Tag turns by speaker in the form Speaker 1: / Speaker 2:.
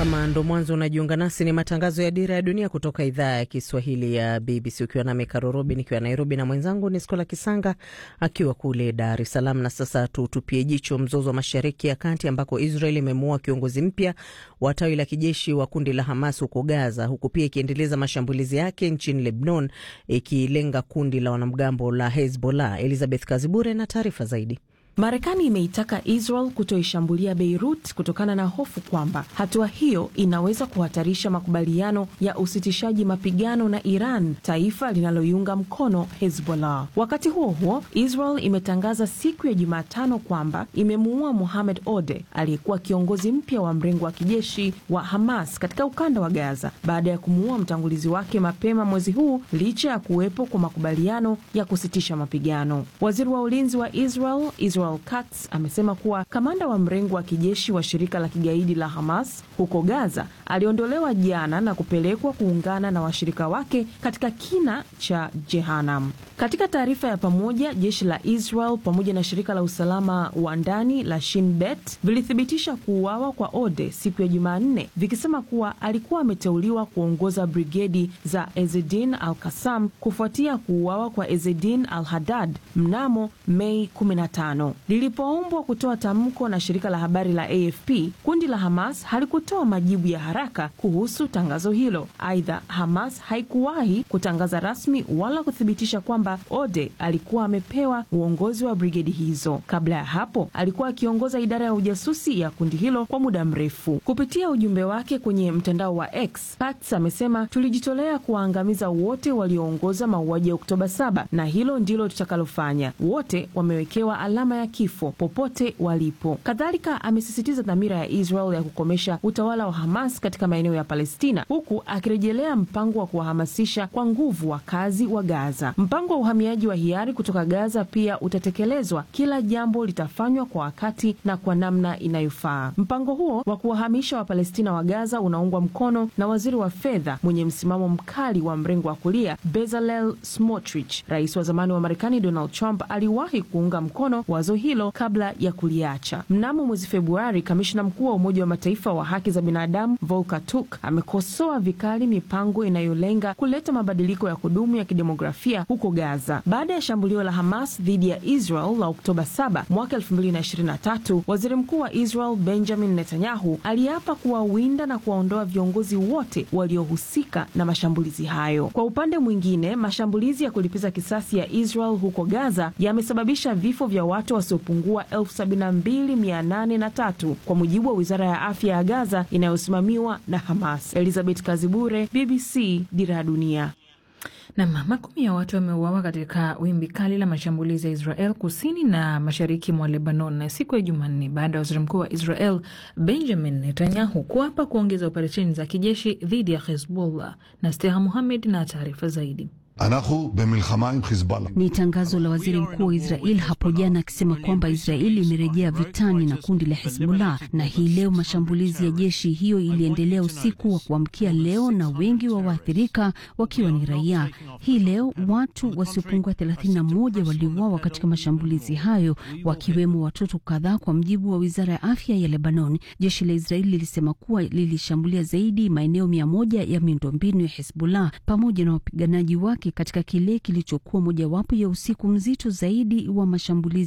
Speaker 1: Kama ndo mwanzo unajiunga nasi, ni matangazo ya Dira ya Dunia kutoka idhaa ya Kiswahili ya BBC, ukiwa nami Karorobi nikiwa Nairobi na mwenzangu ni Skola Kisanga akiwa kule Dar es Salaam. Na sasa tutupie jicho mzozo wa Mashariki ya Kati ambako Israel imemuua kiongozi mpya wa tawi la kijeshi wa kundi la Hamas huko Gaza, huku pia ikiendeleza mashambulizi yake nchini Lebanon ikilenga kundi la wanamgambo la Hezbollah. Elizabeth Kazibure na taarifa zaidi.
Speaker 2: Marekani imeitaka Israel kutoishambulia Beirut kutokana na hofu kwamba hatua hiyo inaweza kuhatarisha makubaliano ya usitishaji mapigano na Iran, taifa linaloiunga mkono Hezbollah. Wakati huo huo, Israel imetangaza siku ya Jumatano kwamba imemuua Mohamed Ode aliyekuwa kiongozi mpya wa mrengo wa kijeshi wa Hamas katika ukanda wa Gaza baada ya kumuua mtangulizi wake mapema mwezi huu, licha ya kuwepo kwa makubaliano ya kusitisha mapigano. Waziri wa ulinzi wa Israel, Israel Katz amesema kuwa kamanda wa mrengo wa kijeshi wa shirika la kigaidi la Hamas huko Gaza aliondolewa jana na kupelekwa kuungana na washirika wake katika kina cha Jehanam. Katika taarifa ya pamoja, jeshi la Israel pamoja na shirika la usalama wa ndani la Shin Bet vilithibitisha kuuawa kwa Ode siku ya Jumanne, vikisema kuwa alikuwa ameteuliwa kuongoza brigedi za Ezedin al Kasam kufuatia kuuawa kwa Ezedin al Hadad mnamo Mei 15. Lilipoombwa kutoa tamko na shirika la habari la AFP, kundi la Hamas halikutoa majibu ya haraka kuhusu tangazo hilo. Aidha, Hamas haikuwahi kutangaza rasmi wala kuthibitisha kwamba Ode alikuwa amepewa uongozi wa brigedi hizo. Kabla ya hapo, alikuwa akiongoza idara ya ujasusi ya kundi hilo kwa muda mrefu. Kupitia ujumbe wake kwenye mtandao wa X, Katz amesema, tulijitolea kuwaangamiza wote walioongoza mauaji ya Oktoba 7 na hilo ndilo tutakalofanya. Wote wamewekewa alama ya kifo popote walipo. Kadhalika amesisitiza dhamira ya Israel ya kukomesha utawala wa Hamas katika maeneo ya Palestina, huku akirejelea mpango wa kuwahamasisha kwa nguvu wakazi wa Gaza. Mpango wa uhamiaji wa hiari kutoka Gaza pia utatekelezwa. Kila jambo litafanywa kwa wakati na kwa namna inayofaa. Mpango huo wa kuwahamisha Wapalestina wa Gaza unaungwa mkono na waziri wa fedha mwenye msimamo mkali wa mrengo wa kulia Bezalel Smotrich. Rais wa zamani wa Marekani Donald Trump aliwahi kuunga mkono wazo hilo kabla ya kuliacha. Mnamo mwezi Februari, kamishna mkuu wa Umoja wa Mataifa wa haki za binadamu Volker Turk amekosoa vikali mipango inayolenga kuleta mabadiliko ya kudumu ya kidemografia huko Gaza. Baada ya shambulio la Hamas dhidi ya Israel la Oktoba 7 mwaka 2023, waziri mkuu wa Israel Benjamin Netanyahu aliapa kuwawinda na kuwaondoa viongozi wote waliohusika na mashambulizi hayo. Kwa upande mwingine, mashambulizi ya kulipiza kisasi ya Israel huko Gaza yamesababisha vifo vya watu wasiopungua 72803 kwa mujibu wa wizara ya afya ya Gaza inayosimamiwa na Hamas. Elizabeth Kazibure, BBC, Dira ya Dunia.
Speaker 3: Nam, makumi ya watu wameuawa katika wimbi kali la mashambulizi ya Israel kusini na mashariki mwa Lebanon na siku ya Jumanne baada ya waziri mkuu wa Israel Benjamin Netanyahu kuapa kuongeza operesheni za kijeshi dhidi ya Hezbollah. na Steha Muhamed na taarifa zaidi.
Speaker 4: Ni tangazo la waziri mkuu wa Israel hapo jana akisema kwamba Israeli imerejea vitani na kundi la Hezbollah, na hii leo mashambulizi ya jeshi hiyo iliendelea usiku wa kuamkia leo, na wengi wa waathirika wakiwa ni raia. Hii leo watu wasiopungua 31 waliuawa katika mashambulizi hayo, wakiwemo watoto kadhaa, kwa mjibu wa wizara ya afya ya Lebanon. Jeshi la Israeli lilisema kuwa lilishambulia zaidi maeneo mia moja ya miundombinu ya Hezbollah pamoja na wapiganaji wake katika kile kilichokuwa mojawapo ya usiku mzito zaidi wa mashambulizi